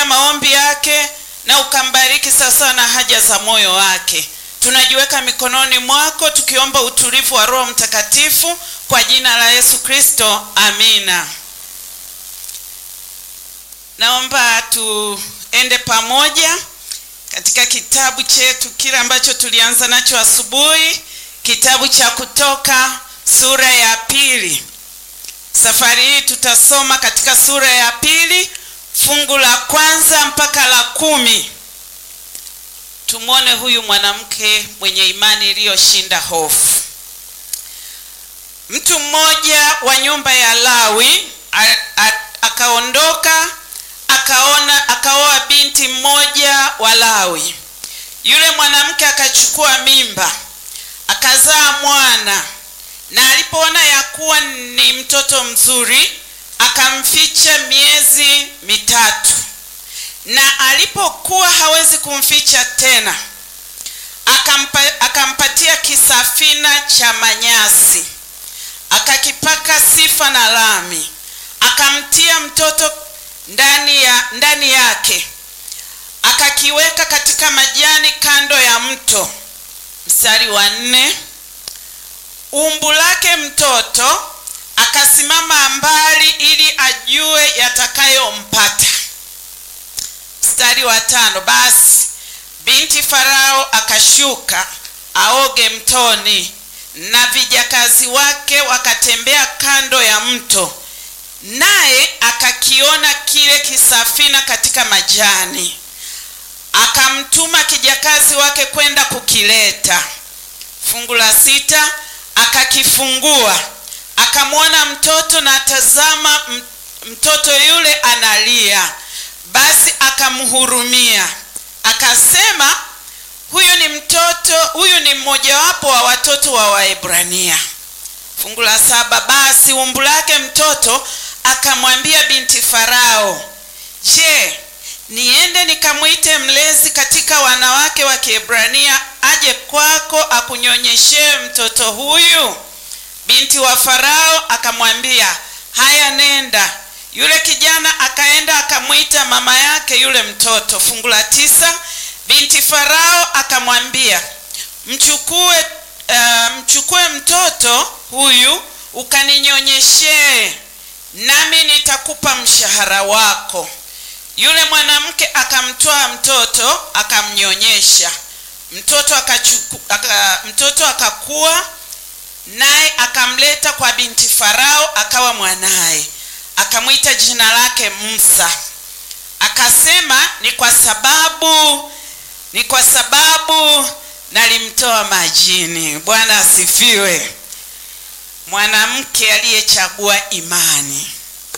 ukasikia maombi yake na ukambariki sawasawa na haja za moyo wake. Tunajiweka mikononi mwako tukiomba utulivu wa Roho Mtakatifu kwa jina la Yesu Kristo, amina. Naomba tuende pamoja katika kitabu chetu kile ambacho tulianza nacho asubuhi, kitabu cha Kutoka sura ya pili. Safari hii tutasoma katika sura ya pili fungu la kwanza mpaka la kumi. Tumwone huyu mwanamke mwenye imani iliyoshinda hofu. Mtu mmoja wa nyumba ya Lawi a- a- akaondoka akaona akaoa binti mmoja wa Lawi. Yule mwanamke akachukua mimba akazaa mwana, na alipoona ya kuwa ni mtoto mzuri akamficha miezi mitatu, na alipokuwa hawezi kumficha tena akampa, akampatia kisafina cha manyasi akakipaka sifa na lami, akamtia mtoto ndani ya ndani yake, akakiweka katika majani kando ya mto. Mstari wa nne, umbu lake mtoto akasimama mbali ili ajue yatakayompata. Mstari wa tano, basi binti Farao akashuka aoge mtoni, na vijakazi wake wakatembea kando ya mto, naye akakiona kile kisafina katika majani, akamtuma kijakazi wake kwenda kukileta. Fungu la sita, akakifungua akamwona mtoto, na tazama, m- mtoto yule analia. Basi akamhurumia, akasema, huyu ni mtoto, huyu ni mmojawapo wa watoto wa Waebrania. Fungu la saba, basi umbu lake mtoto akamwambia binti Farao, je, niende nikamwite mlezi katika wanawake wa Kiebrania aje kwako akunyonyeshee mtoto huyu? Binti wa Farao akamwambia, haya, nenda. Yule kijana akaenda akamwita mama yake yule mtoto. Fungu la tisa, binti Farao akamwambia, mchukue uh, mchukue mtoto huyu ukaninyonyeshee, nami nitakupa mshahara wako. Yule mwanamke akamtoa mtoto akamnyonyesha. Mtoto akachuku, aka, mtoto akakua naye akamleta kwa binti Farao akawa mwanaye, akamwita jina lake Musa. Akasema, ni kwa sababu ni kwa sababu nalimtoa majini. Bwana asifiwe. Mwanamke aliyechagua imani.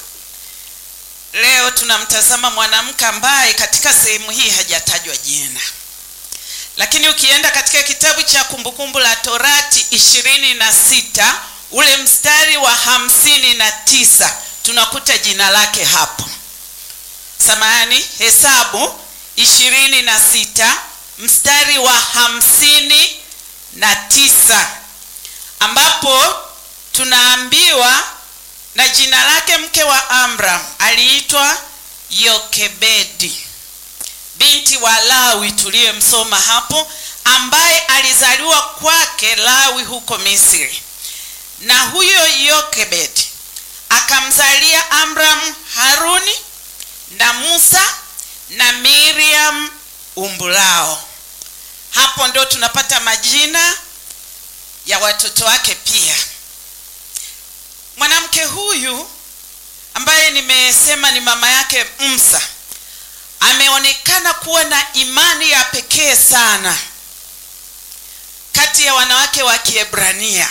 Leo tunamtazama mwanamke ambaye katika sehemu hii hajatajwa jina lakini ukienda katika kitabu cha kumbukumbu la torati ishirini na sita ule mstari wa hamsini na tisa tunakuta jina lake hapo samahani hesabu ishirini na sita mstari wa hamsini na tisa ambapo tunaambiwa na jina lake mke wa amram aliitwa yokebedi binti wa Lawi tuliyemsoma hapo, ambaye alizaliwa kwake Lawi huko Misri. Na huyo Yokebed akamzalia Amram Haruni na Musa na Miriam umbu lao. Hapo ndio tunapata majina ya watoto wake pia. Mwanamke huyu ambaye nimesema ni mama yake Musa ameonekana kuwa na imani ya pekee sana kati ya wanawake wa Kiebrania,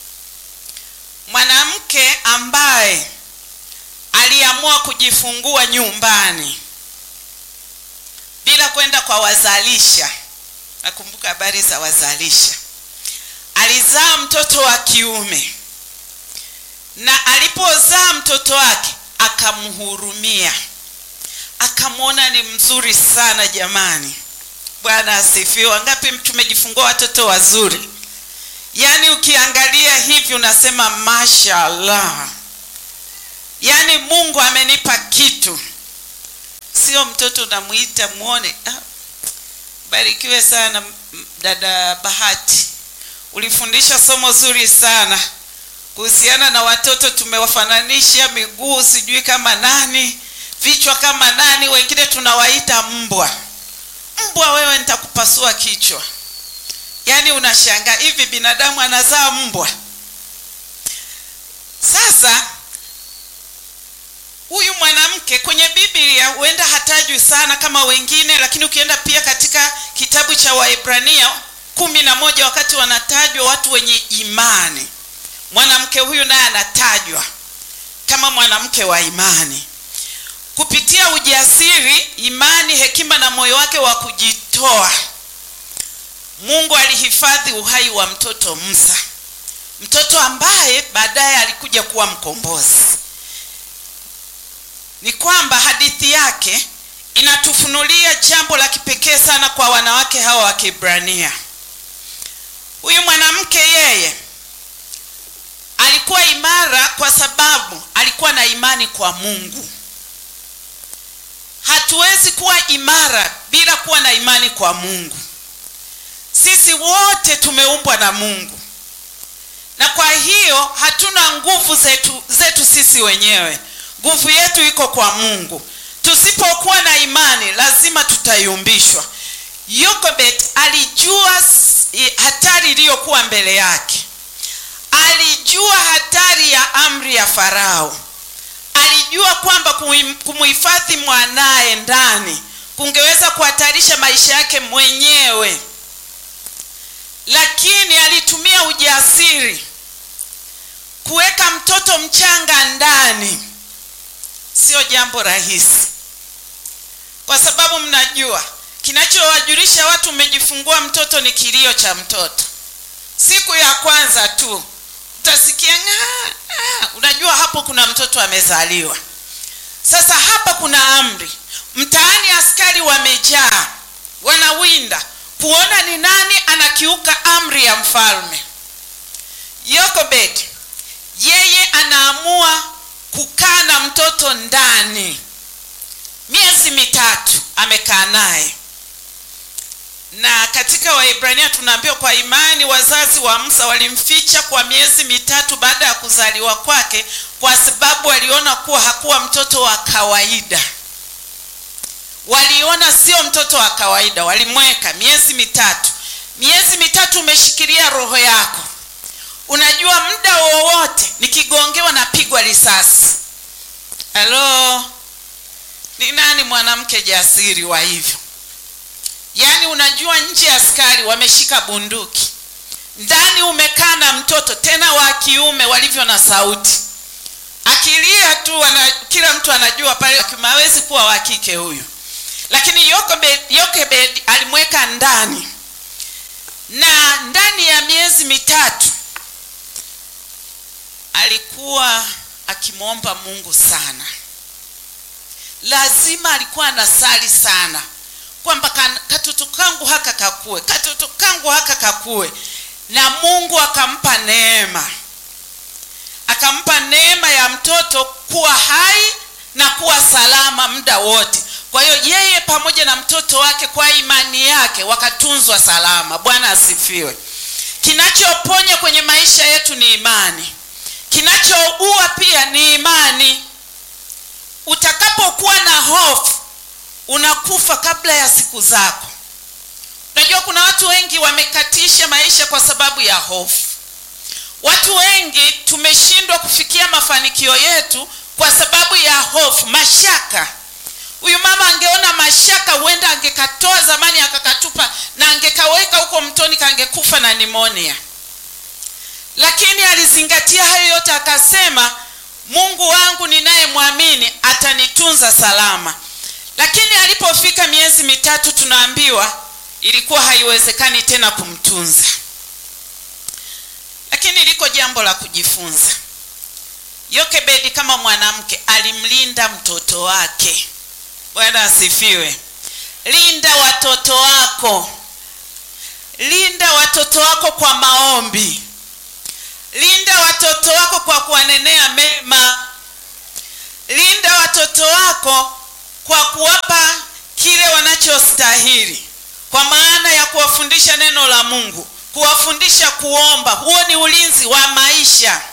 mwanamke ambaye aliamua kujifungua nyumbani bila kwenda kwa wazalisha. Nakumbuka habari za wazalisha. Alizaa mtoto wa kiume, na alipozaa mtoto wake akamhurumia akamwona ni mzuri sana jamani. Bwana asifiwe. Wangapi tumejifungua watoto wazuri? Yaani ukiangalia hivi unasema mashallah, yaani Mungu amenipa kitu. sio mtoto unamuita muone. Ah, barikiwe sana m- dada Bahati, ulifundisha somo zuri sana kuhusiana na watoto. Tumewafananisha miguu sijui kama nani, vichwa kama nani, wengine tunawaita mbwa. Mbwa wewe, nitakupasua kichwa. Yaani unashangaa hivi binadamu anazaa mbwa? Sasa huyu mwanamke kwenye Biblia huenda hatajwi sana kama wengine, lakini ukienda pia katika kitabu cha Waebrania kumi na moja wakati wanatajwa watu wenye imani, mwanamke huyu naye anatajwa kama mwanamke wa imani kupitia ujasiri, imani, hekima na moyo wake wa kujitoa. Mungu alihifadhi uhai wa mtoto Musa, mtoto ambaye baadaye alikuja kuwa mkombozi. Ni kwamba hadithi yake inatufunulia jambo la kipekee sana kwa wanawake hawa wa Kiebrania. Huyu mwanamke yeye alikuwa imara kwa sababu alikuwa na imani kwa Mungu. Hatuwezi kuwa imara bila kuwa na imani kwa Mungu. Sisi wote tumeumbwa na Mungu, na kwa hiyo hatuna nguvu zetu, zetu sisi wenyewe. Nguvu yetu iko kwa Mungu. Tusipokuwa na imani, lazima tutayumbishwa. Yokobet alijua s- i- hatari iliyokuwa mbele yake, alijua hatari ya amri ya Farao, alijua kwamba kumhi- kumuhifadhi mwanaye ndani kungeweza kuhatarisha maisha yake mwenyewe lakini alitumia ujasiri kuweka mtoto mchanga ndani. Sio jambo rahisi, kwa sababu mnajua kinachowajulisha watu umejifungua mtoto ni kilio cha mtoto. Siku ya kwanza tu utasikia ng'aa, ah, unajua hapo kuna mtoto amezaliwa. Sasa hapa kuna amri mtaani, askari wamejaa, wanawinda kuona ni nani anakiuka amri ya mfalme. Yokobed yeye anaamua kukaa na mtoto ndani, miezi mitatu amekaa naye. Na katika Waebrania tunaambiwa kwa imani wazazi wa Musa walimficha kwa miezi mitatu baada ya kuzaliwa kwake, kwa sababu waliona kuwa hakuwa mtoto wa kawaida waliona sio mtoto wa kawaida, walimweka miezi mitatu. Miezi mitatu umeshikilia roho yako, unajua muda wowote nikigongewa napigwa risasi. Halo, ni nani mwanamke jasiri wa hivyo? Yaani unajua nje ya askari wameshika bunduki, ndani umekaa na mtoto tena wa kiume, walivyo na sauti, akilia tu wana, kila mtu anajua pale hawezi kuwa wa kike huyu lakini Yokebed, Yokebed alimweka ndani na ndani ya miezi mitatu alikuwa akimwomba Mungu sana. Lazima alikuwa anasali sana kwamba kan- katoto kangu haka kakue, katoto kangu haka kakue, na Mungu akampa neema, akampa neema ya mtoto kuwa hai na kuwa salama muda wote. Kwa hiyo yeye pamoja na mtoto wake kwa imani yake wakatunzwa salama. Bwana asifiwe. Kinachoponya kwenye maisha yetu ni imani, kinachoua pia ni imani. Utakapokuwa na hofu, unakufa kabla ya siku zako. Unajua kuna watu wengi wamekatisha maisha kwa sababu ya hofu. Watu wengi tumeshindwa kufikia mafanikio yetu kwa sababu ya hofu, mashaka. Huyu mama angeona mashaka, huenda angekatoa zamani akakatupa na angekaweka huko mtoni, kangekufa na nimonia. Lakini alizingatia hayo yote, akasema Mungu wangu ninayemwamini atanitunza salama. Lakini alipofika miezi mitatu, tunaambiwa ilikuwa haiwezekani tena kumtunza. Lakini liko jambo la kujifunza. Yokebedi kama mwanamke alimlinda mtoto wake. Bwana asifiwe. Linda watoto wako, linda watoto wako kwa maombi, linda watoto wako kwa kuwanenea mema, linda watoto wako kwa kuwapa kile wanachostahili, kwa maana ya kuwafundisha neno la Mungu, kuwafundisha kuomba. Huo ni ulinzi wa maisha.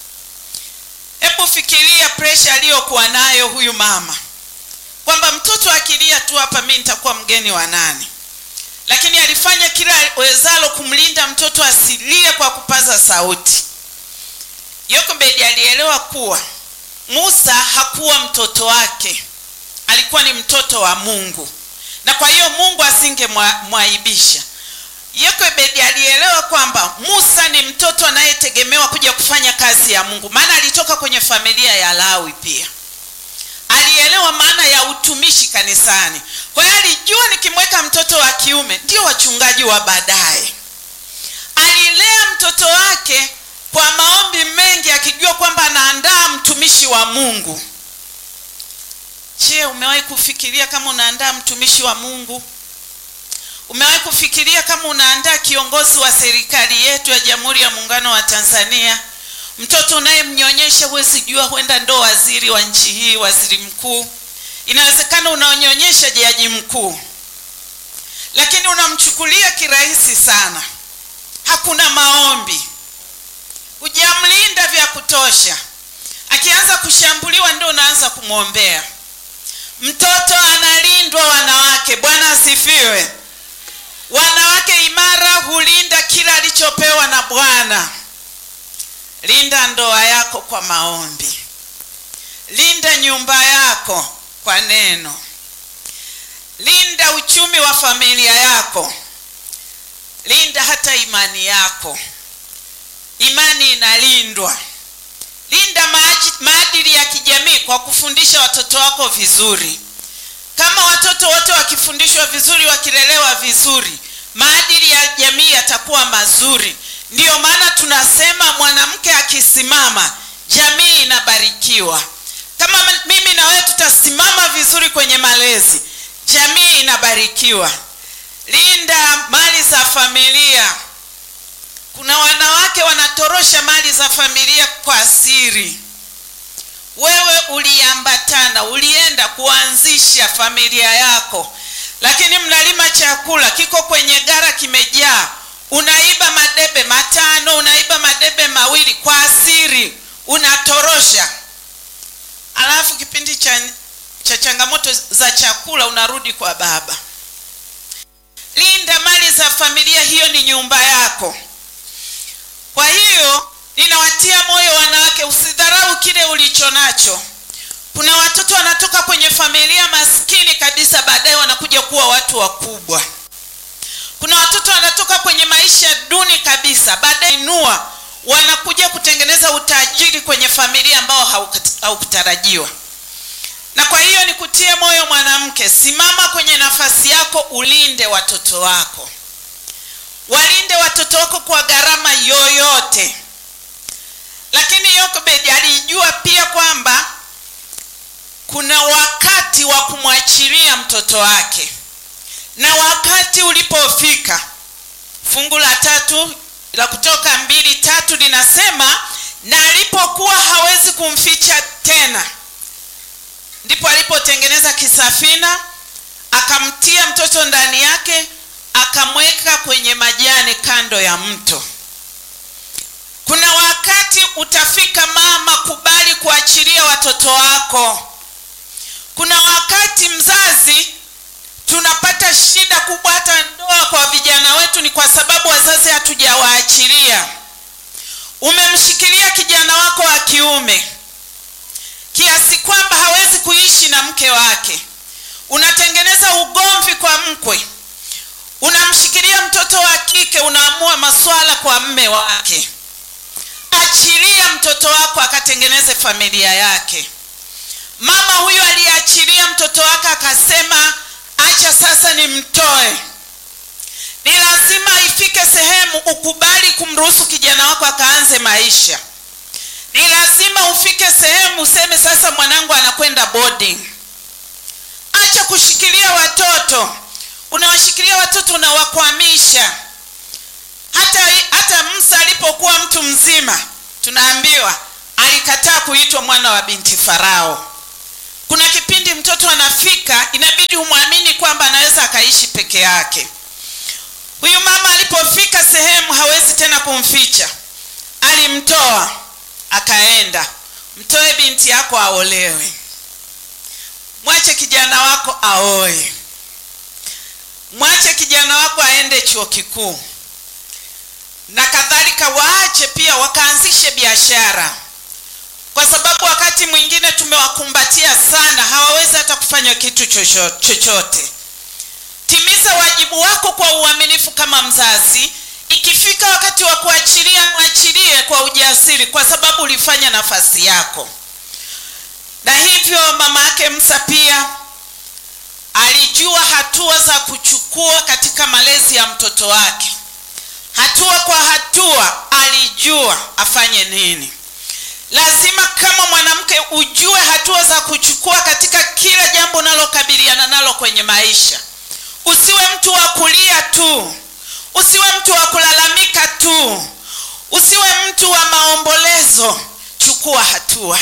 Hebu fikiria presha aliyokuwa nayo huyu mama, kwamba mtoto akilia tu hapa, mimi nitakuwa mgeni wa nani? Lakini alifanya kila wezalo kumlinda mtoto asilie kwa kupaza sauti. Yokebedi alielewa kuwa Musa hakuwa mtoto wake, alikuwa ni mtoto wa Mungu, na kwa hiyo Mungu asingemwaibisha. Yokebedi alielewa kwamba Musa ni mtoto anayetegemewa kuja kufanya kazi ya Mungu, maana alitoka kwenye familia ya Lawi. Pia alielewa maana ya utumishi kanisani. Kwa hiyo alijua nikimweka mtoto wa kiume ndio wachungaji wa baadaye. Alilea mtoto wake kwa maombi mengi, akijua kwamba anaandaa mtumishi wa Mungu. Je, umewahi kufikiria kama unaandaa mtumishi wa Mungu? Umewahi kufikiria kama unaandaa kiongozi wa serikali yetu ya Jamhuri ya Muungano wa Tanzania? Mtoto unayemnyonyesha huwezi jua, huenda ndo waziri wa nchi hii, waziri mkuu. Inawezekana unaonyonyesha jaji mkuu, lakini unamchukulia kirahisi sana. Hakuna maombi, hujamlinda vya kutosha. Akianza kushambuliwa, ndio unaanza kumwombea. Mtoto analindwa, wanawake. Bwana asifiwe. Wanawake imara hulinda kila alichopewa na Bwana. Linda ndoa yako kwa maombi, linda nyumba yako kwa neno, linda uchumi wa familia yako, linda hata imani yako. Imani inalindwa. Linda maadili ya kijamii kwa kufundisha watoto wako vizuri. Kama watoto wote wakifundishwa vizuri, wakilelewa vizuri, maadili ya jamii yatakuwa mazuri. Ndiyo maana tunasema mwanamke akisimama, jamii inabarikiwa. Kama mimi na wewe tutasimama vizuri kwenye malezi, jamii inabarikiwa. Linda mali za familia. Kuna wanawake wanatorosha mali za familia kwa siri. Wewe uliambatana, ulienda kuanzisha familia yako, lakini mnalima chakula kiko kwenye gara kimejaa, unaiba madebe matano, unaiba madebe mawili kwa siri, unatorosha, alafu kipindi cha, cha changamoto za chakula unarudi kwa baba. Linda mali za familia, hiyo ni nyumba yako. Kwa hiyo ninawatia moyo wanawake, usidharau kile ulicho nacho. Kuna watoto wanatoka kwenye familia maskini kabisa, baadaye wanakuja kuwa watu wakubwa. Kuna watoto wanatoka kwenye maisha duni kabisa, baadaye inua, wanakuja kutengeneza utajiri kwenye familia ambao haukutarajiwa. Na kwa hiyo nikutie moyo mwanamke, simama kwenye nafasi yako, ulinde watoto wako, walinde watoto wako kwa gharama yoyote. Lakini Yokebedi alijua pia kwamba kuna wakati wa kumwachilia mtoto wake, na wakati ulipofika, fungu la tatu la Kutoka mbili tatu linasema, na alipokuwa hawezi kumficha tena, ndipo alipotengeneza kisafina, akamtia mtoto ndani yake, akamweka kwenye majani kando ya mto. Kuna wakati utafika, mama, kubali kuachilia watoto wako. Kuna wakati mzazi, tunapata shida kubwa, hata ndoa kwa vijana wetu, ni kwa sababu wazazi hatujawaachilia. Umemshikilia kijana wako wa kiume kiasi kwamba hawezi kuishi na mke wake, unatengeneza ugomvi kwa mkwe. Unamshikilia mtoto wa kike, unaamua maswala kwa mme wake. Achilia mtoto wako akatengeneze familia yake. Mama huyu aliachilia mtoto wake akasema, acha sasa nimtoe. Ni lazima ifike sehemu ukubali kumruhusu kijana wako akaanze maisha. Ni lazima ufike sehemu useme, sasa mwanangu anakwenda boarding. Acha kushikilia watoto. Unawashikilia watoto unawakwamisha. Hata, hata Musa alipokuwa mtu mzima tunaambiwa alikataa kuitwa mwana wa binti Farao. kuna kipindi mtoto anafika inabidi umwamini kwamba anaweza akaishi peke yake huyu mama alipofika sehemu hawezi tena kumficha alimtoa akaenda mtoe binti yako aolewe mwache kijana wako aoe mwache kijana wako aende chuo kikuu na kadhalika waache pia wakaanzishe biashara kwa sababu wakati mwingine tumewakumbatia sana hawawezi hata kufanya kitu chochote timiza wajibu wako kwa uaminifu kama mzazi ikifika wakati wa kuachilia mwachilie kwa ujasiri kwa sababu ulifanya nafasi yako na hivyo mama yake msa pia alijua hatua za kuchukua katika malezi ya mtoto wake hatua kwa hatua alijua afanye nini lazima kama mwanamke ujue hatua za kuchukua katika kila jambo unalokabiliana nalo kwenye maisha usiwe mtu wa kulia tu usiwe mtu wa kulalamika tu usiwe mtu wa maombolezo chukua hatua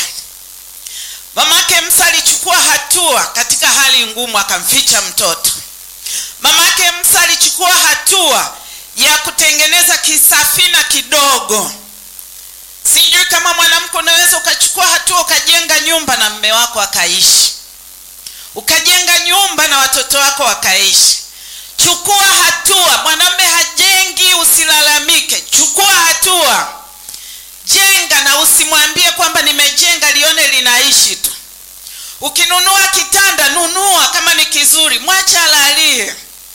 mamake msa alichukua hatua katika hali ngumu akamficha mtoto mamake msa alichukua hatua ya kutengeneza kisafina kidogo sijui kama mwanamke unaweza ukachukua hatua ukajenga nyumba na mme wako akaishi ukajenga nyumba na watoto wako wakaishi chukua hatua mwanamme hajengi usilalamike chukua hatua jenga na usimwambie kwamba nimejenga lione linaishi tu ukinunua kitanda nunua kama ni kizuri mwacha alalie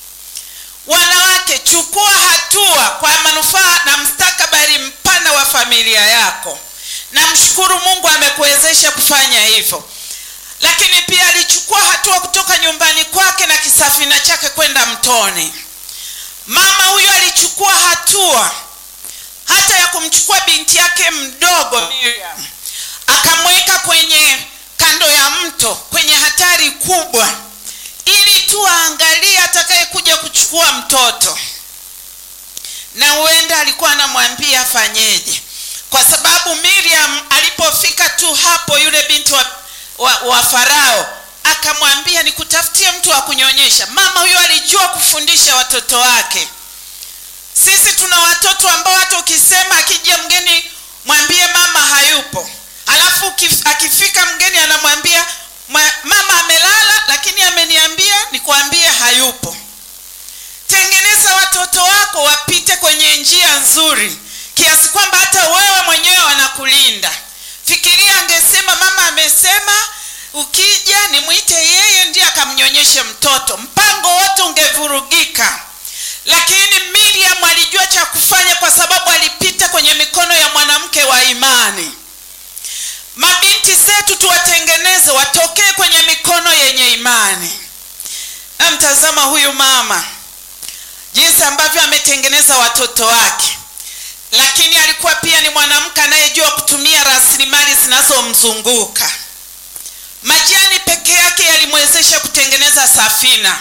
wanawake chukua hatua kwa manufaa na mstakabali mpana wa familia yako na mshukuru mungu amekuwezesha kufanya hivyo lakini pia alichukua hatua kutoka nyumbani kwake na kisafina chake kwenda mtoni mama huyo alichukua hatua hata ya kumchukua binti yake mdogo Miriam akamweka kwenye kando ya mto kwenye hatari kubwa ili tu aangalie atakayekuja kuchukua mtoto na huenda alikuwa anamwambia afanyeje kwa sababu miriam alipofika tu hapo yule binti wa, wa, wa farao akamwambia nikutafutie mtu wa kunyonyesha mama huyo alijua kufundisha watoto wake sisi tuna watoto ambao hata ukisema akija mgeni mwambie mama hayupo alafu akifika mgeni anamwambia mama amelala lakini ameniambia nikwambie hayupo tengeneza watoto wako wapite kwenye njia nzuri kiasi kwamba hata wewe mwenyewe wanakulinda fikiria angesema mama amesema ukija nimwite yeye ndiye akamnyonyeshe mtoto mpango wote ungevurugika lakini miriam alijua cha kufanya kwa sababu alipita kwenye mikono ya mwanamke wa imani mabinti zetu tuwatengeneze watokee kwenye mikono yenye imani namtazama huyu mama jinsi ambavyo ametengeneza watoto wake lakini alikuwa pia ni mwanamke anayejua kutumia rasilimali zinazomzunguka majani peke yake yalimwezesha kutengeneza safina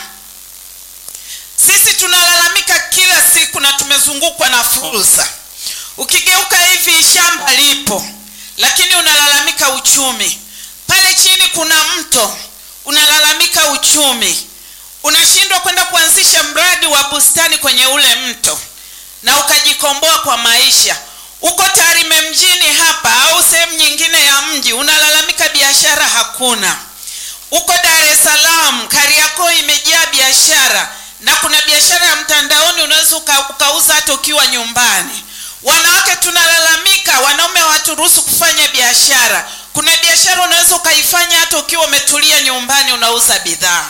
sisi tunalalamika kila siku na tumezungukwa na fursa ukigeuka hivi shamba lipo lakini unalalamika uchumi pale chini kuna mto unalalamika uchumi unashindwa kwenda kuanzisha mradi wa bustani kwenye ule mto na ukajikomboa kwa maisha uko tarime mjini hapa au sehemu nyingine ya mji unalalamika biashara hakuna uko dar es salaam kariakoo imejaa biashara na kuna biashara ya mtandaoni unaweza uka, ukauza hata ukiwa nyumbani wanawake tunalalamika wanaume hawaturuhusu kufanya biashara kuna biashara unaweza ukaifanya hata ukiwa umetulia nyumbani unauza bidhaa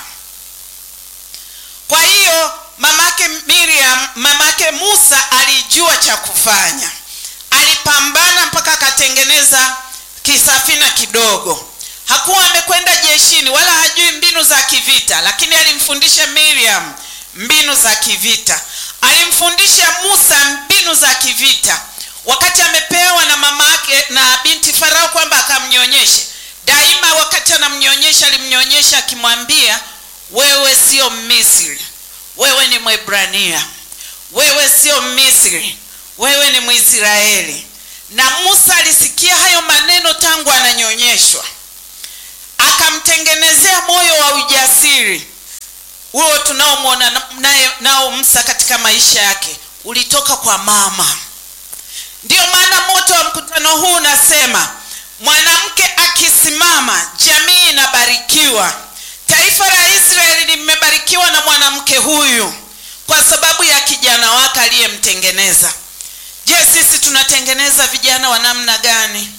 kwa hiyo mamake miriam mamake musa alijua cha kufanya alipambana mpaka akatengeneza kisafina kidogo hakuwa amekwenda jeshini wala hajui mbinu za kivita lakini alimfundisha miriam mbinu za kivita alimfundisha musa mbinu za kivita wakati amepewa na mama yake na binti farao kwamba akamnyonyeshe daima wakati anamnyonyesha alimnyonyesha akimwambia wewe sio misri wewe ni mwebrania wewe sio misri wewe ni mwisraeli na musa alisikia hayo maneno tangu ananyonyeshwa akamtengenezea moyo wa ujasiri huo tunaomwona na- naye nao Musa katika maisha yake ulitoka kwa mama. Ndiyo maana moto wa mkutano huu unasema mwanamke akisimama, jamii inabarikiwa. Taifa la Israeli limebarikiwa na mwanamke huyu kwa sababu ya kijana wake aliyemtengeneza. Je, sisi tunatengeneza vijana wa namna gani?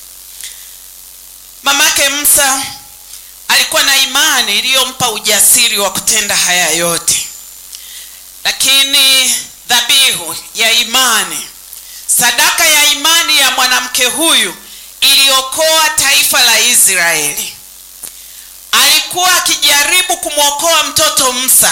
Mamake Musa alikuwa na imani iliyompa ujasiri wa kutenda haya yote, lakini dhabihu ya imani, sadaka ya imani ya mwanamke huyu iliokoa taifa la Israeli. Alikuwa akijaribu kumwokoa mtoto Musa,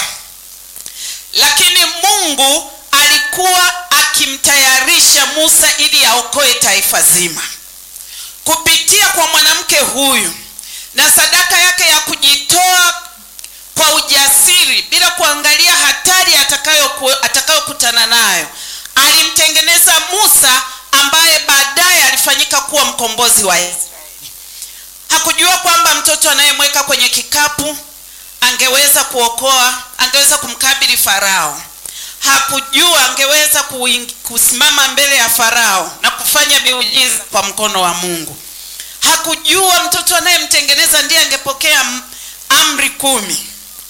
lakini Mungu alikuwa akimtayarisha Musa ili aokoe taifa zima kupitia kwa mwanamke huyu na sadaka yake ya kujitoa kwa ujasiri bila kuangalia hatari atakayoku- atakayokutana nayo. Alimtengeneza Musa ambaye baadaye alifanyika kuwa mkombozi wa Israeli. Hakujua kwamba mtoto anayemweka kwenye kikapu angeweza kuokoa, angeweza kumkabili Farao. Hakujua angeweza kuing- kusimama mbele ya Farao na kufanya miujiza kwa mkono wa Mungu. Hakujua mtoto anayemtengeneza ndiye angepokea m- amri kumi.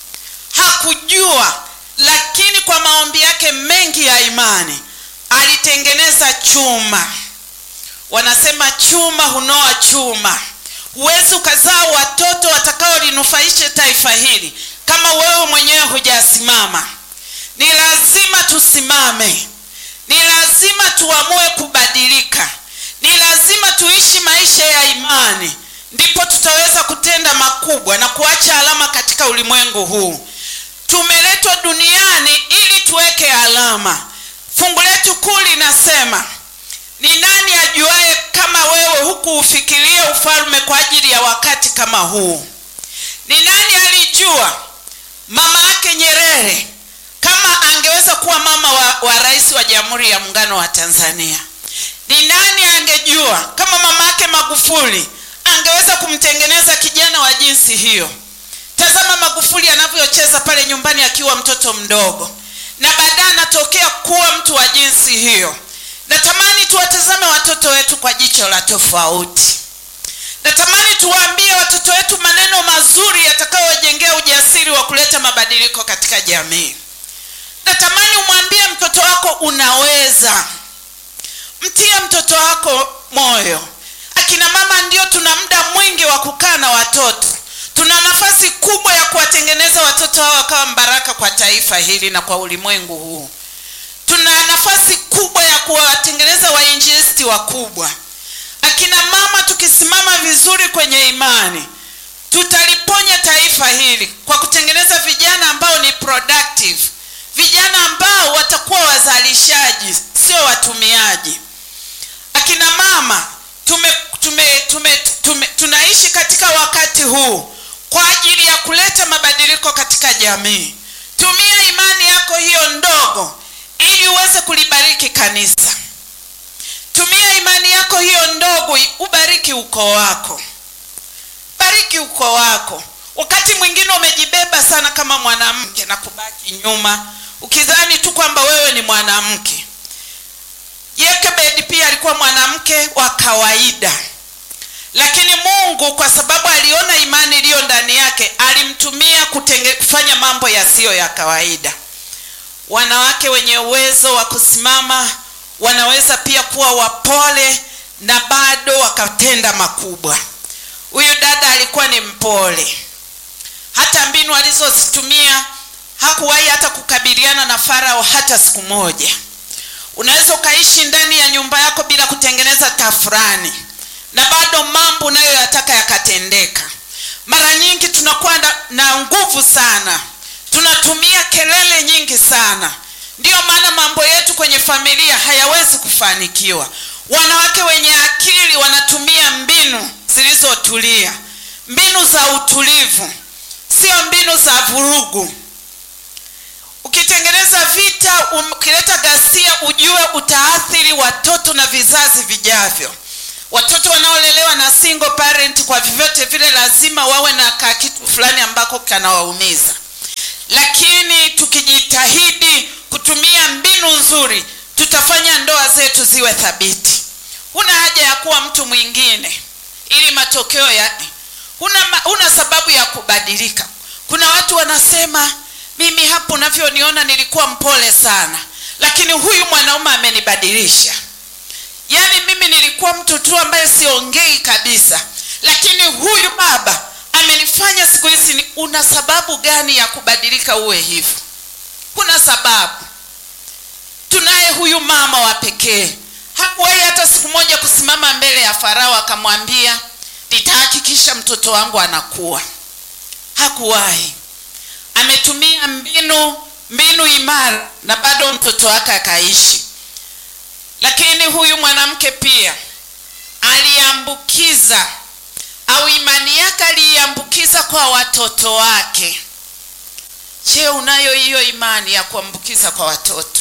Hakujua, lakini kwa maombi yake mengi ya imani alitengeneza chuma. Wanasema chuma hunoa chuma. Huwezi ukazaa watoto watakaolinufaisha taifa hili kama wewe mwenyewe hujasimama. Ni lazima tusimame, ni lazima tuamue kubadilika, ni lazima tuishi maisha ya imani, ndipo tutaweza kutenda makubwa na kuacha alama katika ulimwengu huu. Tumeletwa duniani ili tuweke alama. Fungu letu kuu linasema ni nani ajuaye kama wewe huku ufikirie ufalme kwa ajili ya wakati kama huu? Ni nani alijua mama yake Nyerere kama angeweza kuwa mama wa, wa rais wa Jamhuri ya Muungano wa Tanzania? Ni nani angejua kama mama yake Magufuli angeweza kumtengeneza kijana wa jinsi hiyo? Tazama Magufuli anavyocheza pale nyumbani akiwa mtoto mdogo, na baadaye anatokea kuwa mtu wa jinsi hiyo. Natamani tuwatazame watoto wetu kwa jicho la tofauti. Natamani tuwaambie watoto wetu maneno mazuri yatakayowajengea ujasiri wa kuleta mabadiliko katika jamii. Natamani umwambie mtoto wako unaweza. Mtie mtoto wako moyo. Akina mama ndio tuna muda mwingi wa kukaa na watoto. Tuna nafasi kubwa ya kuwatengeneza watoto hao wakawa mbaraka kwa taifa hili na kwa ulimwengu huu. Tuna nafasi kubwa ya kuwatengeneza wainjilisti wakubwa. Akina mama tukisimama vizuri kwenye imani, tutaliponya taifa hili kwa kutengeneza vijana ambao ni productive, vijana ambao watakuwa wazalishaji, sio watumiaji. Akina mama tume, tume, tume, tume, tunaishi katika wakati huu kwa ajili ya kuleta mabadiliko katika jamii. Tumia imani yako hiyo ndogo ili uweze kulibariki kanisa. Tumia imani yako hiyo ndogo ubariki ukoo wako, bariki ukoo wako. Wakati mwingine umejibeba sana kama mwanamke na kubaki nyuma, ukidhani tu kwamba wewe ni mwanamke. Yekebedi pia alikuwa mwanamke wa kawaida, lakini Mungu kwa sababu aliona imani iliyo ndani yake alimtumia kutenge, kufanya mambo yasiyo ya kawaida. Wanawake wenye uwezo wa kusimama wanaweza pia kuwa wapole na bado wakatenda makubwa. Huyu dada alikuwa ni mpole, hata mbinu alizozitumia hakuwahi hata kukabiliana na Farao hata siku moja. Unaweza ukaishi ndani ya nyumba yako bila kutengeneza tafurani na bado mambo unayoyataka yakatendeka. Mara nyingi tunakuwa na, na nguvu sana, tunatumia kelele nyingi sana, ndiyo maana mambo yetu kwenye familia hayawezi kufanikiwa. Wanawake wenye akili wanatumia mbinu zilizotulia, mbinu za utulivu, sio mbinu za vurugu. Ukitengeneza vita, ukileta ghasia, ujue utaathiri watoto na vizazi vijavyo. watoto wanaolelewa na single parent kwa vyovyote vile lazima wawe na kakitu fulani ambako kanawaumiza lakini tukijitahidi kutumia mbinu nzuri tutafanya ndoa zetu ziwe thabiti huna haja ya kuwa mtu mwingine ili matokeo ya huna, huna sababu ya kubadilika kuna watu wanasema mimi hapo unavyoniona nilikuwa mpole sana lakini huyu mwanaume amenibadilisha yaani mimi nilikuwa mtu tu ambaye siongei kabisa lakini huyu baba amenifanya siku hizi una sababu gani ya kubadilika uwe hivyo kuna sababu tunaye huyu mama wa pekee hakuwahi hata siku moja kusimama mbele ya farao akamwambia nitahakikisha mtoto wangu anakuwa hakuwahi ametumia mbinu mbinu imara na bado mtoto wake akaishi lakini huyu mwanamke pia aliambukiza au imani yake aliiambukiza kwa watoto wake je unayo hiyo imani ya kuambukiza kwa watoto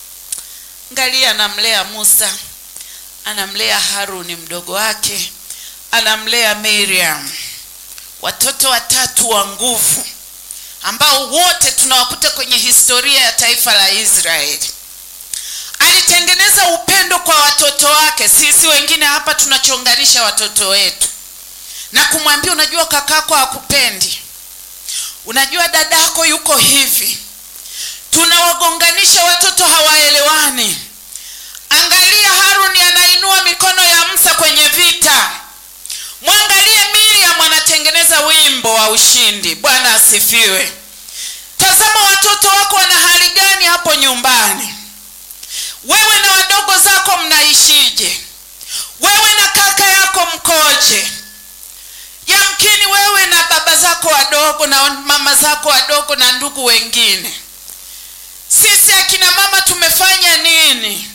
ngalia anamlea musa anamlea haruni mdogo wake anamlea miriam watoto watatu wa nguvu ambao wote tunawakuta kwenye historia ya taifa la israeli alitengeneza upendo kwa watoto wake sisi wengine hapa tunachonganisha watoto wetu na kumwambia unajua kakako hakupendi unajua dadako yuko hivi tunawagonganisha watoto hawaelewani angalia haruni anainua mikono ya msa kwenye vita mwangalie miriam anatengeneza wimbo wa ushindi bwana asifiwe tazama watoto wako wana hali gani hapo nyumbani wewe na wadogo zako mnaishije wewe na kaka yako mkoje yamkini wewe na baba zako wadogo na mama zako wadogo na ndugu wengine sisi akina mama tumefanya nini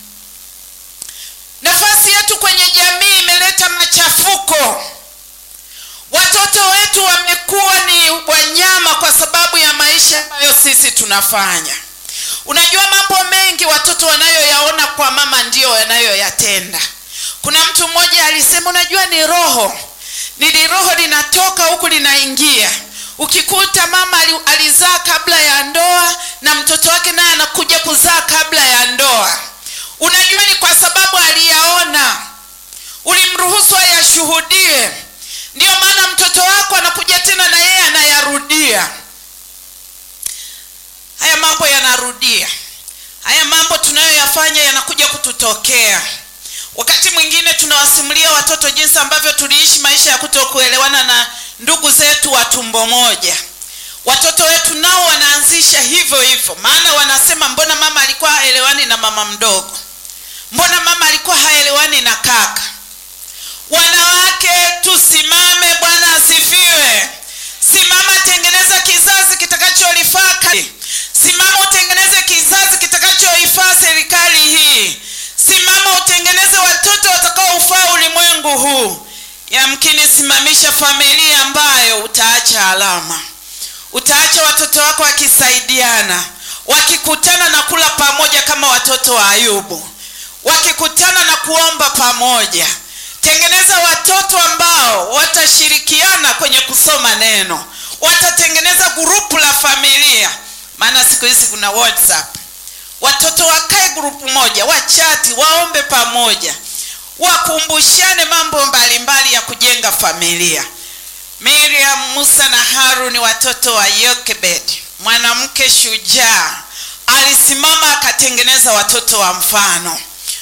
nafasi yetu kwenye jamii imeleta machafuko watoto wetu wamekuwa ni wanyama kwa sababu ya maisha ambayo sisi tunafanya unajua mambo mengi watoto wanayoyaona kwa mama ndiyo wanayoyatenda kuna mtu mmoja alisema unajua ni roho nili roho linatoka huku linaingia ukikuta mama alizaa kabla ya ndoa na mtoto wake naye anakuja kuzaa kabla ya ndoa unajua ni kwa sababu aliyaona ulimruhusu ayashuhudie ndiyo maana mtoto wako anakuja tena na yeye anayarudia haya mambo yanarudia haya mambo tunayoyafanya yanakuja kututokea wakati mwingine tunawasimulia watoto jinsi ambavyo tuliishi maisha ya kutokuelewana na ndugu zetu wa tumbo moja watoto wetu nao wanaanzisha hivyo hivyo maana wanasema mbona mama alikuwa haelewani na mama mdogo mbona mama alikuwa haelewani na kaka wanawake tusimame bwana asifiwe simama tengeneza kizazi kitakacholifaa simama utengeneze kizazi kitakachoifaa serikali hii simama utengeneze watoto watakaoufaa ulimwengu huu yamkini simamisha familia ambayo utaacha alama utaacha watoto wako wakisaidiana wakikutana na kula pamoja kama watoto wa ayubu wakikutana na kuomba pamoja tengeneza watoto ambao watashirikiana kwenye kusoma neno watatengeneza gurupu la familia maana siku hizi kuna whatsapp watoto wakae grupu moja wachati waombe pamoja wakumbushane mambo mbalimbali mbali ya kujenga familia miriam musa na haruni watoto wa yokebed mwanamke shujaa alisimama akatengeneza watoto wa mfano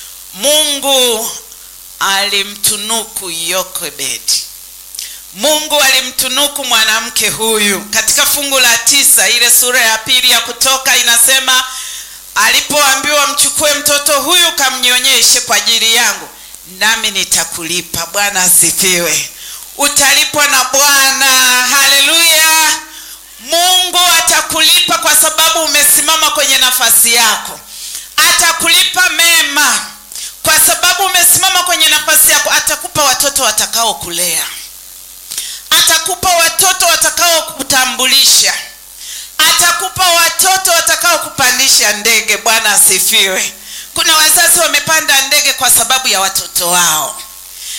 mungu alimtunuku yokebedi mungu alimtunuku mwanamke huyu katika fungu la tisa ile sura ya pili ya kutoka inasema alipoambiwa mchukue mtoto huyu kamnyonyeshe kwa ajili yangu nami nitakulipa bwana asifiwe utalipwa na bwana haleluya mungu atakulipa kwa sababu umesimama kwenye nafasi yako atakulipa mema kwa sababu umesimama kwenye nafasi yako atakupa watoto watakao kulea atakupa watoto watakao kutambulisha atakupa watoto watakao kupandisha ndege bwana asifiwe kuna wazazi wamepanda ndege kwa sababu ya watoto wao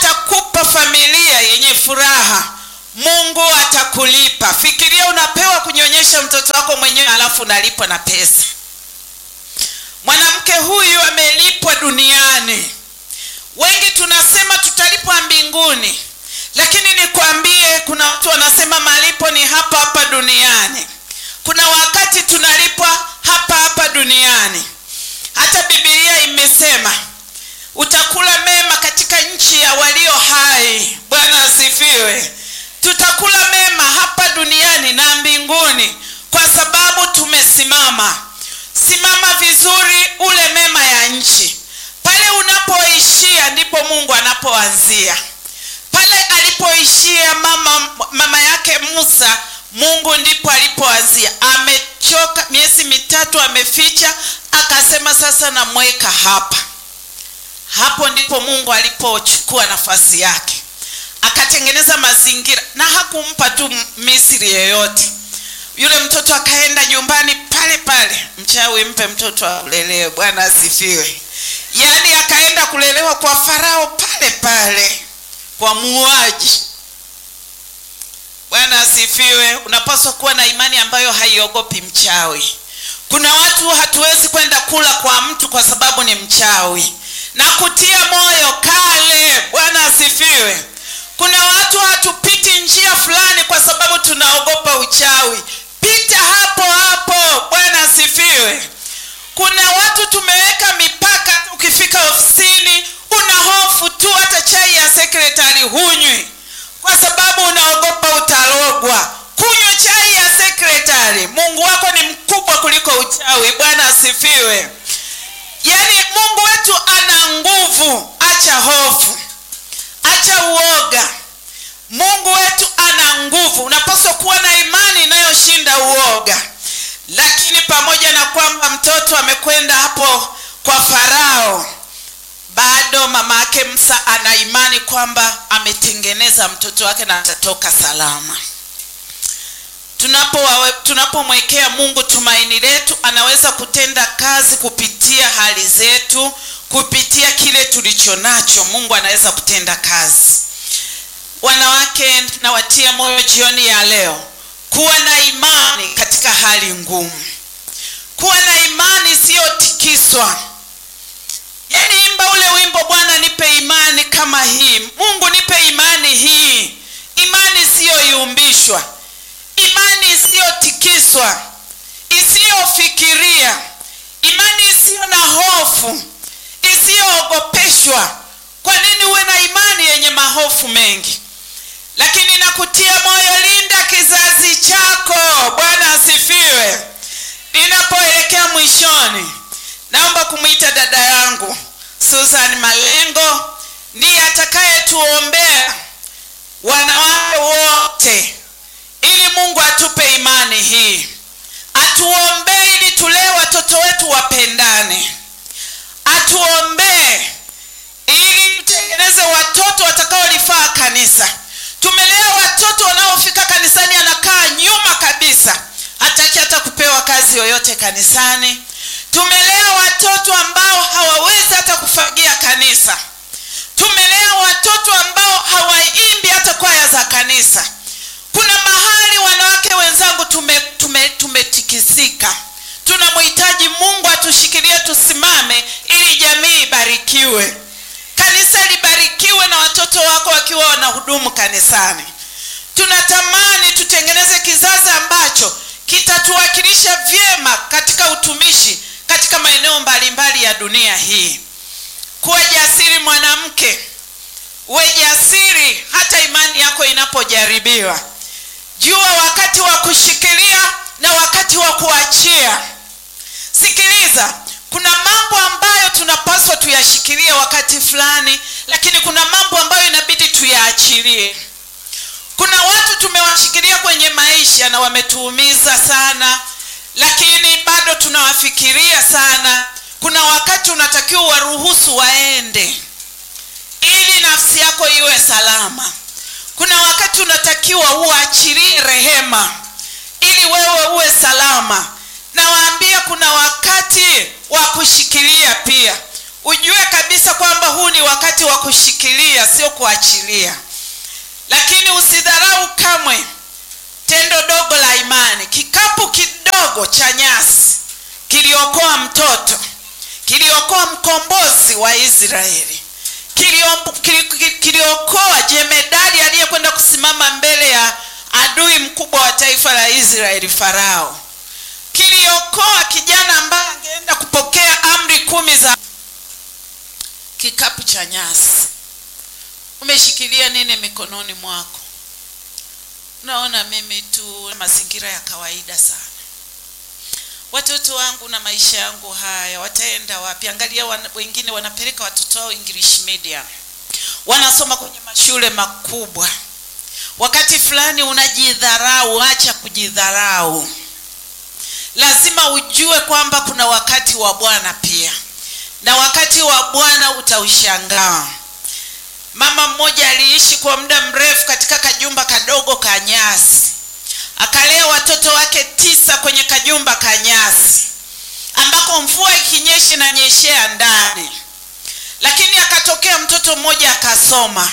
atakupa familia yenye furaha mungu atakulipa fikiria unapewa kunyonyesha mtoto wako mwenyewe alafu unalipwa na pesa mwanamke huyu amelipwa duniani wengi tunasema tutalipwa mbinguni lakini nikwambie kuna watu wanasema malipo ni hapa hapa duniani kuna wakati tunalipwa hapa hapa duniani hata bibilia imesema utakula mema katika nchi ya walio hai bwana asifiwe tutakula mema hapa duniani na mbinguni kwa sababu tumesimama simama vizuri ule mema ya nchi pale unapoishia ndipo mungu anapoanzia pale alipoishia mama, mama yake musa mungu ndipo alipoanzia amechoka miezi mitatu ameficha akasema sasa namweka hapa hapo ndipo mungu alipochukua nafasi yake akatengeneza mazingira na hakumpa tu misri yeyote yule mtoto akaenda nyumbani pale pale mchawi mpe mtoto aulelewe bwana asifiwe yaani akaenda kulelewa kwa farao pale pale kwa muuaji bwana asifiwe unapaswa kuwa na imani ambayo haiogopi mchawi kuna watu hatuwezi kwenda kula kwa mtu kwa sababu ni mchawi na kutia moyo kale bwana asifiwe kuna watu hatupiti njia fulani kwa sababu tunaogopa uchawi pita hapo hapo bwana asifiwe kuna watu tumeweka mipaka ukifika ofisini una hofu tu hata chai ya sekretari hunywi kwa sababu unaogopa utalogwa kunywa chai ya sekretari mungu wako ni mkubwa kuliko uchawi bwana asifiwe yaani mungu wetu ana nguvu acha hofu acha uoga mungu wetu ana nguvu unapaswa kuwa na imani inayoshinda uoga lakini pamoja na kwamba mtoto amekwenda hapo kwa farao bado mama yake msa ana imani kwamba ametengeneza mtoto wake na atatoka salama tunapomwekea tunapo mungu tumaini letu anaweza kutenda kazi kupitia hali zetu kupitia kile tulicho nacho mungu anaweza kutenda kazi wanawake nawatia moyo jioni ya leo kuwa na imani katika hali ngumu kuwa na imani isiyotikiswa yani imba ule wimbo bwana nipe imani kama hii mungu nipe imani hii imani isiyoyumbishwa imani isiyotikiswa isiyofikiria imani isiyo na hofu isiyoogopeshwa kwa nini uwe na imani yenye mahofu mengi lakini nakutia moyo linda kizazi chako bwana asifiwe ninapoelekea mwishoni naomba kumwita dada yangu susan malengo ndiye atakayetuombea wanawake wote ili mungu atupe imani hii atuombee ili tulee watoto wetu wapendane atuombee ili tutengeneze watoto watakaolifaa kanisa tumelea watoto wanaofika kanisani anakaa nyuma kabisa hataki hata kupewa kazi yoyote kanisani tumelea watoto ambao hawawezi hata kufagia kanisa tumelea watoto ambao hawaimbi hata kwaya za kanisa kuna mahali wanawake wenzangu tumetikisika tume, tume tunamhitaji mungu atushikilie tusimame ili jamii ibarikiwe kanisa libarikiwe na watoto wako wakiwa wanahudumu kanisani tunatamani tutengeneze kizazi ambacho kitatuwakilisha vyema katika utumishi katika maeneo mbalimbali ya dunia hii kuwa jasiri mwanamke uwe jasiri hata imani yako inapojaribiwa jua wakati wa kushikilia na wakati wa kuachia sikiliza kuna mambo ambayo tunapaswa tuyashikilie wakati fulani lakini kuna mambo ambayo inabidi tuyaachilie kuna watu tumewashikilia kwenye maisha na wametuumiza sana lakini bado tunawafikiria sana kuna wakati unatakiwa waruhusu waende ili nafsi yako iwe salama kuna wakati unatakiwa uachilie rehema ili wewe uwe salama nawaambia kuna wakati wa kushikilia pia ujue kabisa kabisa kwamba huu ni wakati wa kushikilia sio kuachilia lakini usidharau kamwe tendo dogo la imani kikapu kidogo cha nyasi kiliokoa mtoto kiliokoa mkombozi wa israeli kiliokoa kili, kili, kiliokoa jemedari aliyekwenda kusimama mbele ya adui mkubwa wa taifa la israeli farao kiliokoa kijana ambaye angeenda kupokea amri kumi za kikapu cha nyasi umeshikilia nini mikononi mwako unaona mimi tu mazingira ya kawaida sana watoto wangu na maisha yangu haya wataenda wapi angalia wan, wengine wanapeleka watoto wao english media wanasoma kwenye mashule makubwa wakati fulani unajidharau acha kujidharau lazima ujue kwamba kuna wakati wa bwana pia na wakati wa bwana utaushangaa mama mmoja aliishi kwa muda mrefu katika kajumba kadogo ka nyasi akalea watoto wake tisa kwenye kajumba ka nyasi ambako mvua ikinyesha inanyeshea ndani lakini akatokea mtoto mmoja akasoma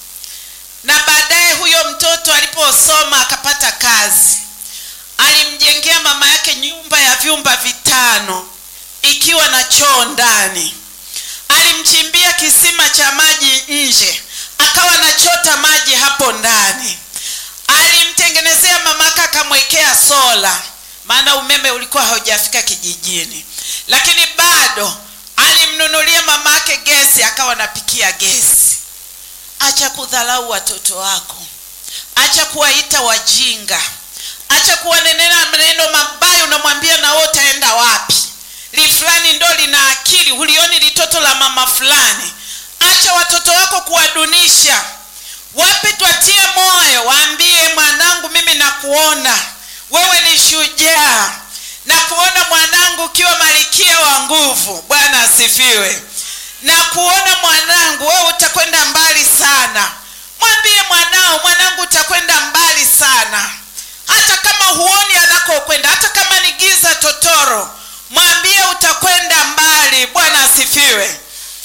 na baadaye huyo mtoto aliposoma akapata kazi alimjengea mama yake nyumba ya vyumba vitano ikiwa na choo ndani alimchimbia kisima cha maji nje akawa anachota maji hapo ndani alimtengenezea mamake akamwekea sola maana umeme ulikuwa haujafika kijijini lakini bado alimnunulia mamake gesi akawa anapikia gesi acha kudhalau watoto wako acha kuwaita wajinga acha kuwanenena maneno mabaya unamwambia na wewe utaenda wapi li fulani ndo lina akili hulioni litoto la mama fulani acha watoto wako kuwadunisha wape twatie moyo waambie mwanangu mimi nakuona wewe ni shujaa na kuona mwanangu ukiwa malikia wa nguvu bwana asifiwe na kuona mwanangu wewe utakwenda mbali sana mwambie mwanao mwanangu utakwenda mbali sana hata kama huoni anakokwenda hata kama ni giza totoro mwambie utakwenda mbali bwana asifiwe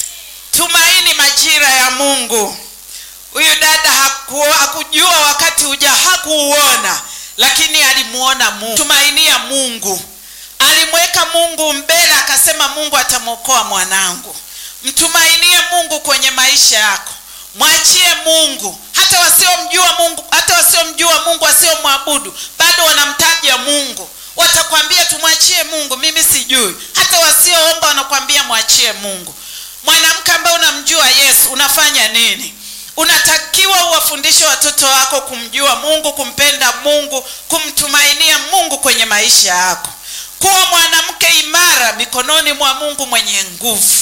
tumaini majira ya mungu huyu dada haku, hakujua wakati uja hakuuona lakini alimuona mungu tumainia mungu alimweka mungu mbele akasema mungu atamwokoa mwanangu mtumainie mungu kwenye maisha yako mwachie mungu hata wasiomjua mungu hata wasiomjua mungu wasiomwabudu bado wanamtaja mungu watakwambia tumwachie mungu mimi sijui hata wasioomba wanakwambia mwachie mungu mwanamke ambaye unamjua yesu unafanya nini unatakiwa uwafundishe watoto wako kumjua mungu kumpenda mungu kumtumainia mungu kwenye maisha yako kuwa mwanamke imara mikononi mwa mungu mwenye nguvu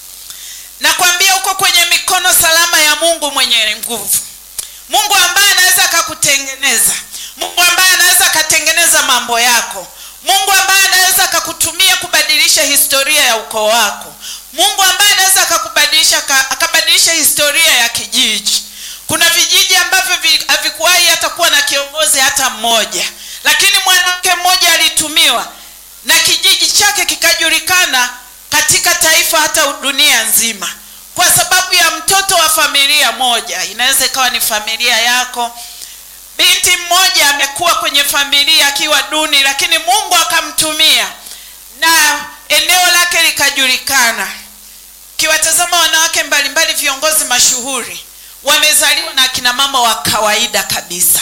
nakwambia uko kwenye mikono salama ya mungu mwenye nguvu mungu ambaye anaweza akakutengeneza mungu ambaye anaweza akatengeneza mambo yako mungu ambaye anaweza akakutumia kubadilisha historia ya ukoo wako mungu ambaye anaweza akakubadilisha akabadilisha historia ya kijiji kuna vijiji ambavyo havikuwahi hata kuwa na kiongozi hata mmoja lakini mwanamke mmoja alitumiwa na kijiji chake kikajulikana katika taifa hata dunia nzima kwa sababu ya mtoto wa familia moja inaweza ikawa ni familia yako binti mmoja amekuwa kwenye familia akiwa duni lakini mungu akamtumia na eneo lake likajulikana kiwatazama wanawake mbalimbali viongozi mashuhuri wamezaliwa na akina mama wa kawaida kabisa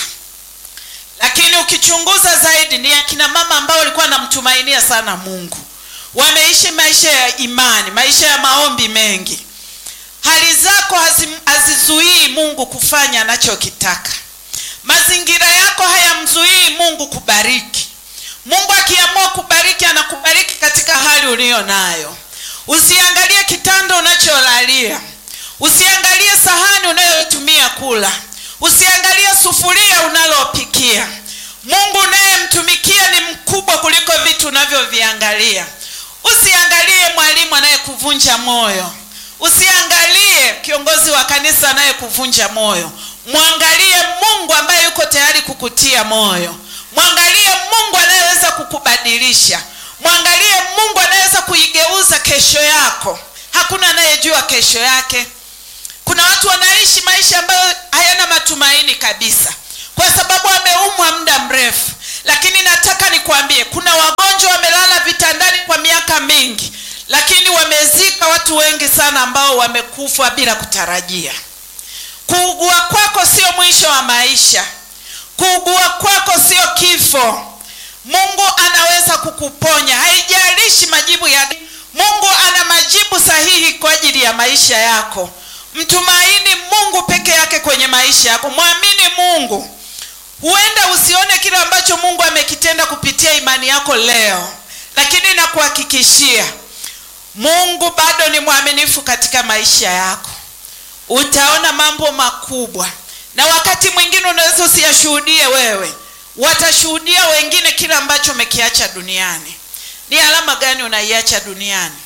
lakini ukichunguza zaidi ni akina mama ambao walikuwa wanamtumainia sana mungu wameishi maisha ya imani maisha ya maombi mengi hali zako hazizuii mungu kufanya anachokitaka mazingira yako hayamzuii mungu kubariki mungu akiamua kubariki anakubariki katika hali uliyo nayo usiangalie kitanda unacholalia usiangalie sahani unayotumia kula usiangalie sufuria unalopikia mungu unayemtumikia ni mkubwa kuliko vitu unavyoviangalia usiangalie mwalimu anayekuvunja moyo usiangalie kiongozi wa kanisa anayekuvunja moyo mwangalie mungu ambaye yuko tayari kukutia moyo mwangalie mungu anayeweza kukubadilisha mwangalie mungu anaweza kuigeuza kesho yako hakuna anayejua kesho yake kuna watu wanaishi maisha ambayo hayana matumaini kabisa kwa sababu ameumwa muda mrefu lakini nataka nikwambie kuna wagonjwa wamelala vitandani kwa miaka mingi lakini wamezika watu wengi sana ambao wamekufa bila kutarajia kuugua kwako sio mwisho wa maisha kuugua kwako sio kifo mungu anaweza kukuponya haijalishi majibu ya mungu ana majibu sahihi kwa ajili ya maisha yako mtumaini mungu peke yake kwenye maisha yako mwamini mungu huenda usione kile ambacho mungu amekitenda kupitia imani yako leo lakini nakuhakikishia mungu bado ni mwaminifu katika maisha yako utaona mambo makubwa na wakati mwingine unaweza usiyashuhudie wewe watashuhudia wengine kile ambacho umekiacha duniani ni alama gani unaiacha duniani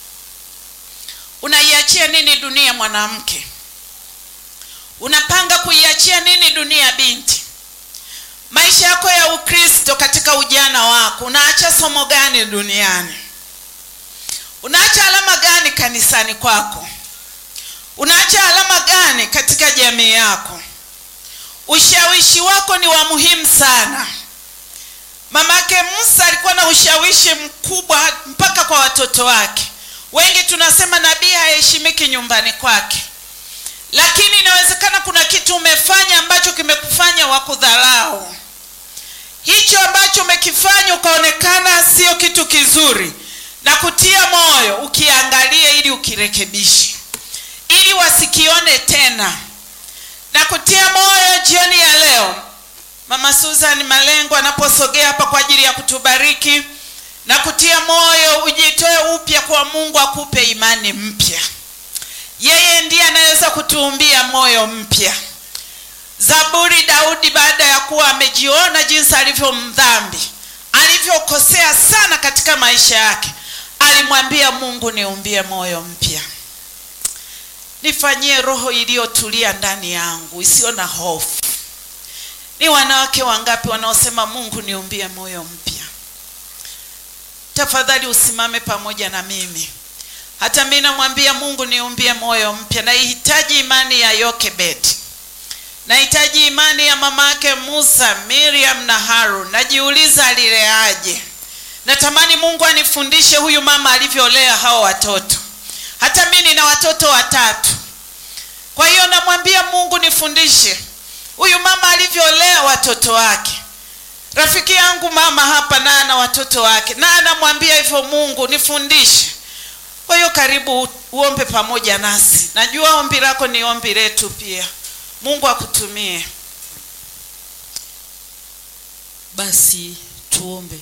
unaiachia nini dunia mwanamke unapanga kuiachia nini dunia binti maisha yako ya ukristo katika ujana wako unaacha somo gani duniani unaacha alama gani kanisani kwako unaacha alama gani katika jamii yako ushawishi wako ni wa muhimu sana mamake musa alikuwa na ushawishi mkubwa mpaka kwa watoto wake wengi tunasema nabii haheshimiki nyumbani kwake lakini inawezekana kuna kitu umefanya ambacho kimekufanya wakudharau hicho ambacho umekifanya ukaonekana sio kitu kizuri na kutia moyo ukiangalie ili ukirekebishe ili wasikione tena na kutia moyo jioni ya leo mama susan malengo anaposogea hapa kwa ajili ya kutubariki na kutia moyo ujitoe upya kwa mungu akupe imani mpya yeye ndiye anaweza kutuumbia moyo mpya zaburi daudi baada ya kuwa amejiona jinsi alivyo mdhambi alivyokosea sana katika maisha yake alimwambia mungu niumbie moyo mpya nifanyie roho iliyotulia ndani yangu isiyo na hofu ni wanawake wangapi wanaosema mungu niumbie moyo mpya tafadhali usimame pamoja na mimi hata mi namwambia mungu niumbie moyo mpya naihitaji imani ya yokebed nahitaji imani ya mamake musa miriam na harun najiuliza alileaje natamani mungu anifundishe huyu mama alivyolea hao watoto hata mi nina watoto watatu kwa hiyo namwambia mungu nifundishe huyu mama alivyolea watoto wake rafiki yangu mama hapa naye ana watoto wake naye anamwambia hivyo mungu nifundishe kwa hiyo karibu uombe pamoja nasi najua ombi lako ni ombi letu pia mungu akutumie basi tuombe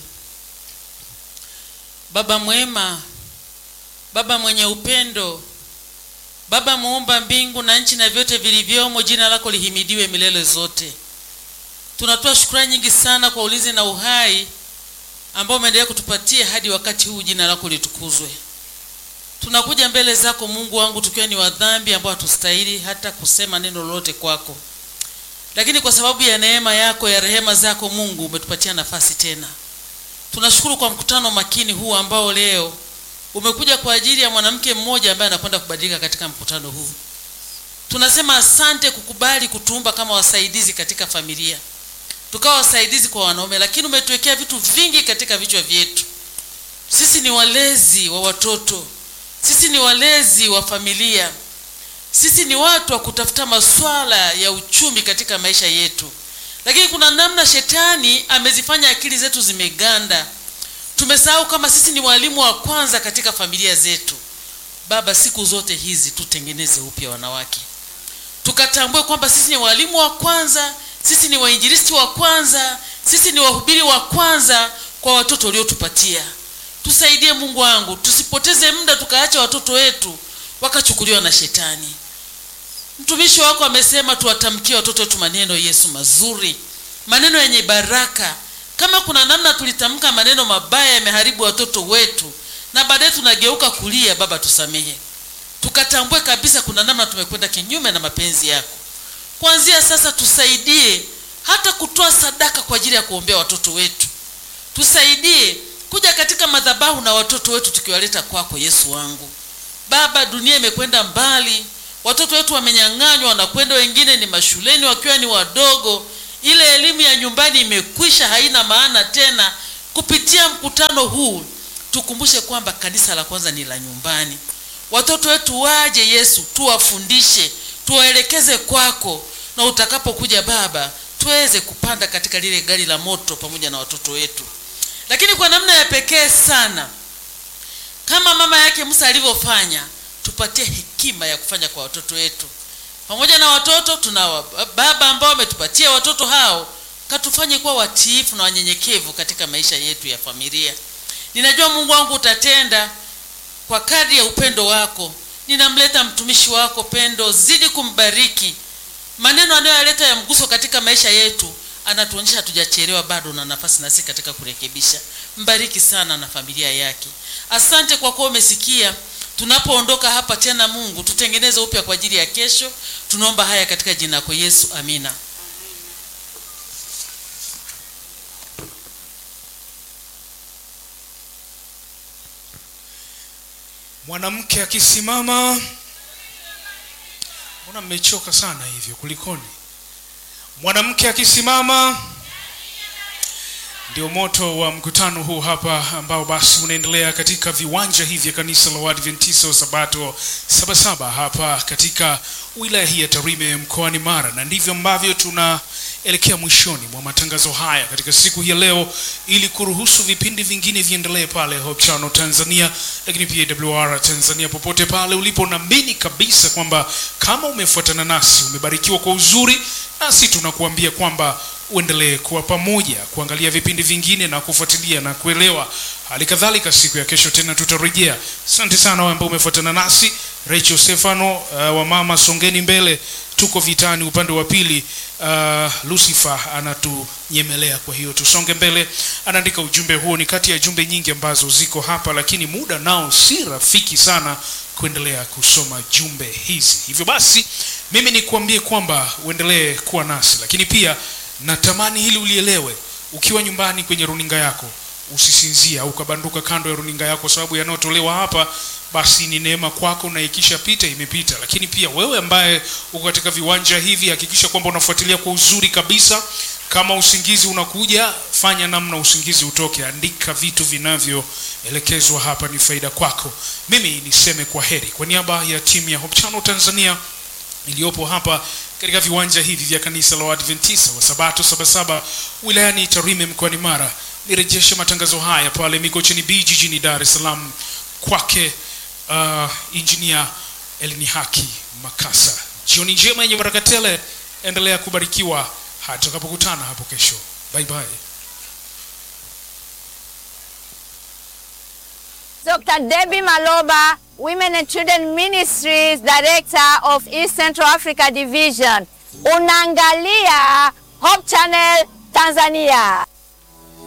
baba mwema baba mwenye upendo baba muumba mbingu na nchi na vyote vilivyomo jina lako lihimidiwe milele zote tunatoa shukrani nyingi sana kwa ulinzi na uhai ambao umeendelea kutupatia hadi wakati huu jina lako litukuzwe tunakuja mbele zako mungu wangu tukiwa ni wadhambi ambao hatustahili hata kusema neno lolote kwako lakini kwa sababu ya neema yako ya rehema zako mungu umetupatia nafasi tena tunashukuru kwa mkutano makini huu ambao leo umekuja kwa ajili ya mwanamke mmoja ambaye anakwenda kubadilika katika mkutano huu tunasema asante kukubali kutuumba kama wasaidizi katika familia tukawa wasaidizi kwa wanaume lakini umetuwekea vitu vingi katika vichwa vyetu sisi ni walezi wa watoto sisi ni walezi wa familia sisi ni watu wa kutafuta maswala ya uchumi katika maisha yetu lakini kuna namna shetani amezifanya akili zetu zimeganda tumesahau kama sisi ni walimu wa kwanza katika familia zetu baba siku zote hizi tutengeneze upya wanawake tukatambue kwamba sisi ni walimu wa kwanza sisi ni wainjilisti wa kwanza sisi ni wahubiri wa kwanza kwa watoto uliotupatia tusaidie mungu wangu tusipoteze muda tukaacha watoto wetu wakachukuliwa na shetani mtumishi wako amesema tuwatamkie watoto wetu maneno yesu mazuri maneno yenye baraka kama kuna namna tulitamka maneno mabaya yameharibu watoto wetu na baadaye tunageuka kulia baba tusamehe tukatambue kabisa kuna namna tumekwenda kinyume na mapenzi yako kuanzia sasa tusaidie hata kutoa sadaka kwa ajili ya kuombea watoto wetu tusaidie kuja katika madhabahu na watoto wetu tukiwaleta kwako yesu wangu baba dunia imekwenda mbali watoto wetu wamenyang'anywa wanakwenda wengine ni mashuleni wakiwa ni wadogo ile elimu ya nyumbani imekwisha haina maana tena kupitia mkutano huu tukumbushe kwamba kanisa la kwanza ni la nyumbani watoto wetu waje yesu tuwafundishe tuwaelekeze kwako na utakapokuja baba tuweze kupanda katika lile gari la moto pamoja na watoto wetu lakini kwa namna ya pekee sana kama mama yake musa alivyofanya tupatie hekima ya kufanya kwa watoto wetu pamoja na watoto tuna wa- baba ambao wametupatia watoto hao katufanye kuwa watiifu na wanyenyekevu katika maisha yetu ya familia ninajua mungu wangu utatenda kwa kadri ya upendo wako ninamleta mtumishi wako pendo zidi kumbariki maneno anayoyaleta ya mguso katika maisha yetu anatuonyesha hatujachelewa bado na nafasi nasi katika kurekebisha mbariki sana na familia yake asante kwa kuwa umesikia tunapoondoka hapa tena mungu tutengeneze upya kwa ajili ya kesho tunaomba haya katika jina lako yesu amina mwanamke akisimama mbona mmechoka sana hivyo kulikoni mwanamke akisimama ndio moto wa mkutano huu hapa ambao basi unaendelea katika viwanja hivi vya kanisa la Waadventista wa Sabato Sabasaba hapa katika wilaya hii ya Tarime mkoani Mara, na ndivyo ambavyo tunaelekea mwishoni mwa matangazo haya katika siku hii ya leo, ili kuruhusu vipindi vingine viendelee pale Hope Channel Tanzania, lakini pia WR Tanzania, popote pale ulipo, naamini kabisa kwamba kama umefuatana nasi umebarikiwa kwa uzuri, nasi tunakuambia kwamba uendelee kuwa pamoja kuangalia vipindi vingine na kufuatilia na kuelewa hali kadhalika siku ya kesho tena tutarejea asante sana wewe ambao umefuatana nasi rachel stefano uh, wa mama songeni mbele tuko vitani upande wa pili uh, lucifer anatunyemelea kwa hiyo tusonge mbele anaandika ujumbe huo ni kati ya jumbe nyingi ambazo ziko hapa lakini muda nao si rafiki sana kuendelea kusoma jumbe hizi hivyo basi mimi nikuambie kwamba uendelee kuwa nasi lakini pia natamani hili ulielewe ukiwa nyumbani kwenye runinga yako usisinzia au ukabanduka kando ya runinga yako kwa sababu yanayotolewa hapa basi ni neema kwako na ikishapita imepita lakini pia wewe ambaye uko katika viwanja hivi hakikisha kwamba unafuatilia kwa uzuri kabisa kama usingizi unakuja fanya namna usingizi utoke andika vitu vinavyoelekezwa hapa ni faida kwako mimi niseme kwa heri kwa niaba ya timu ya Hope Channel Tanzania iliyopo hapa katika viwanja hivi vya kanisa la Waadventista wa Sabato Sabasaba wilayani Tarime mkoani Mara. Nirejeshe matangazo haya pale Mikocheni B jijini Dar es Salaam kwake uh, injinia Elini Haki Makasa. Jioni njema yenye baraka tele, endelea kubarikiwa hata tutakapokutana hapo kesho. Bye bye. Dr. Debbie Maloba, Women and Children Ministries Director of East Central Africa Division. Unaangalia Hope Channel Tanzania.